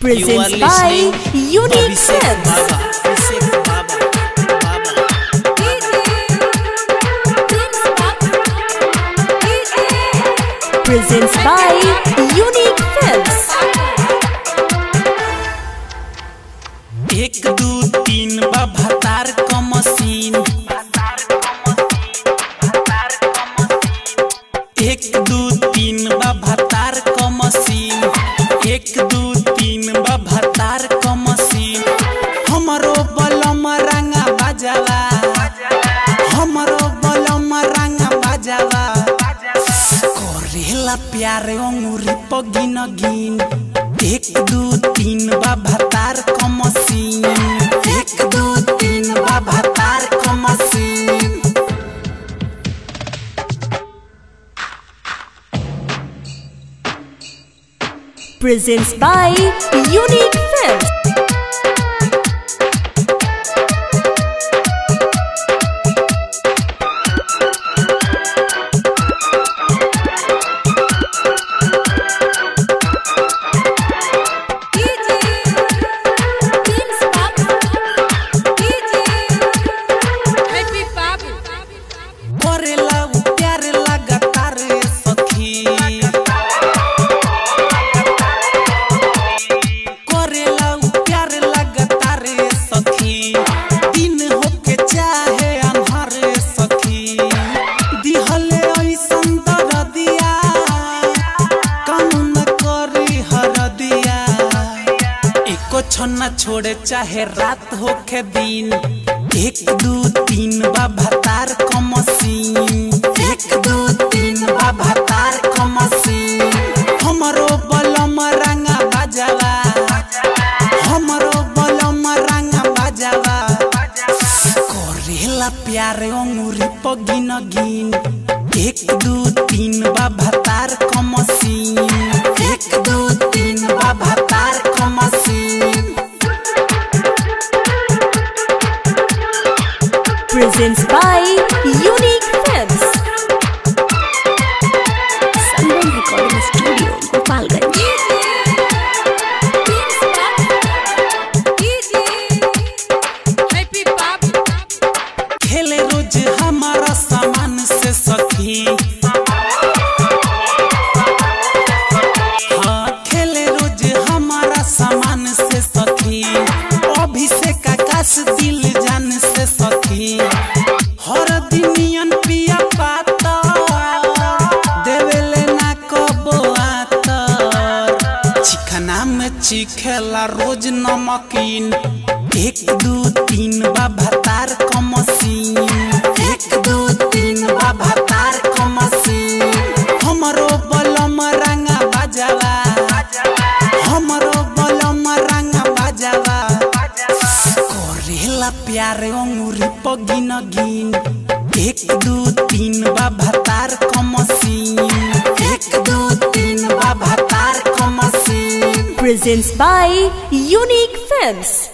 presents You are by listening Unique Abhishek Films. Baba. Abhishek Baba. Baba. Presents by Unique Films. एक दू तीन बा भतार क मशीन एक दू तीन बा भतार क मशीन एक दू तीन बा भतार क मशीन हमरो बलम रंगा बजावा हमरो बलम रंगा बजावा करेला प्यारे अंगूरी पगिन गिन एक दू तीन बा भतार क मशीन एक दू तीन बा भतार क machine Presents by Unique Films. करेला उ प्यारे लगातार सखी करेला उ प्यारे लगातार सखी दिन होके चाहे अन्हार सखी दिहले ऐसन दरदिया कानून करी हरदिया एको छन्ना छोड़े चाहे रात होके दिन एक दू तीन बा भतार क मशीन एक दू तीन बा भतार क मशीन हमरो बलम रंगा बजावा हमरो बलम रंगा बजावा करेला प्यारे अंगूरी पगिन गिन एक दू तीन बा भतार क मशीन एक दू तीन बा भतार क machine Presents by Unique Films. Sangam Recording Studio, Gopalganj. खेले रोज हमारा सामान से सखी हाँ खेले रोज हमारा सामान से सखी अभिषेक आकाश दिल जान से सखी हर दिनियन पिया पाता देवेले ना कबो आतर चिकना में चिखेला रोज नमकीन एक दू तीन बा भतार क मशीन एक दू तीन बा भतार क मशीन हमरो बलम रंगा बजावा हमरो बलम रंगा बजावा करेला प्यारे अंगूरी पगिन गिन एक दू तीन बा भतार क मशीन एक दू तीन बा भतार क machine Presents by Unique Films.